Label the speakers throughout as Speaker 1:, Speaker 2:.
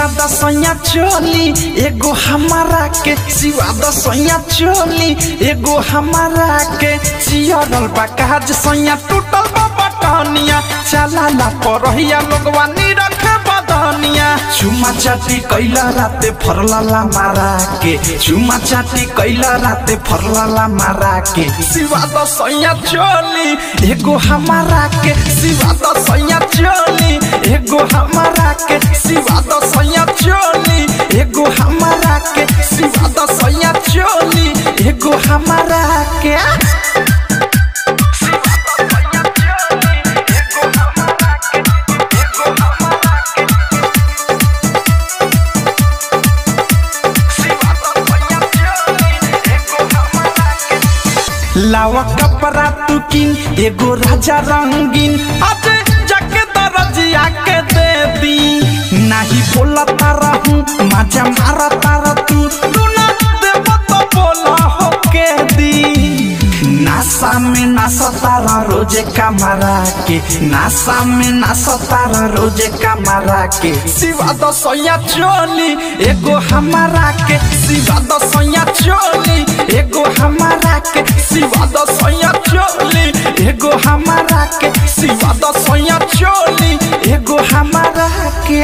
Speaker 1: दसैया चोली एगो हमारा के सिवा दसैया चोली एगो हमारा के चियरल बा काज सैया टूटल बा बटनिया चलाला परहिया लोगवा निरख बदनिया चुमा चाटी कैला राते फरलाला मारा के चुमा चाटी कैला राते फरलाला मारा के सिवा दसैया चोली एगो हमारा के सिवा दसैया चोली एगो हमारा के सिवा दसैया चोली एगो हमारा के सिवा दसैया चोली एगो हमारा के लावा कपड़ा तू किन एगो राजा रंगीन आज जाके दरजिया के दे दी नाही बोला तारा हूँ मजा मारा तारा तू तू ना देव तो बोला हो के दी नासा में नासा तारा रोजे कमरा के नासा में नासा तारा रोजे कमरा के सिवा दसैया चोली एगो हमारा के सिवा दसैया चोली एगो हमारा के सिवा दसैया चोली एगो हमारा के सिवा दसैया चोली एगो हमारा के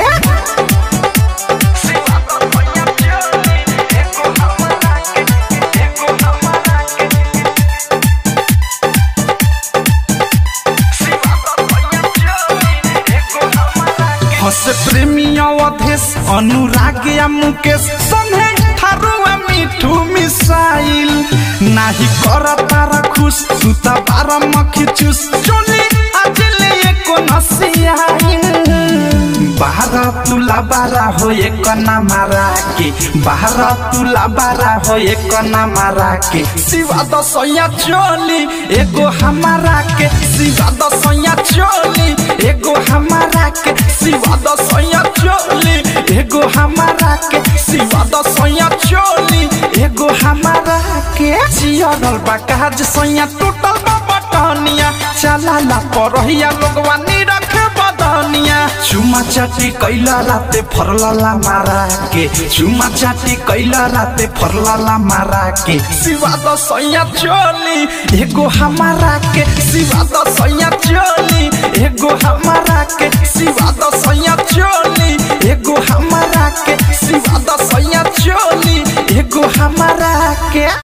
Speaker 1: हस प्रेमी अवधेश अनुराग या मुकेश संगे थारुआ मिठू मिसाइल नाही कर तारा खुश तू त बारा मखी चुस चोली आज ले एको नसियाइल बाहर तुला बारा हो एक ना मारा के बाहर तुला बारा हो एक ना मारा के सिवा दसैया चोली एगो हमारा के सिवा दसैया चोली एगो हमारा के सिवा दसैया चोली एगो हमारा के सिवा दसैया चोली एगो हमारा के जियरल बा काज सैया टूटल बा बटनिया चलाला परहिया लोगवा निरख बदनिया चुमा चाटी कैला राते फरलाला मारा के चुमा चाटी कैला राते फरलाला मारा के सिवा दसैया चोली एगो हमारा के सिवा दसैया चोली एगो हमारा के सिवा दसैया चोली एगो हमारा के सिवा दसैया चोली एगो हमारा के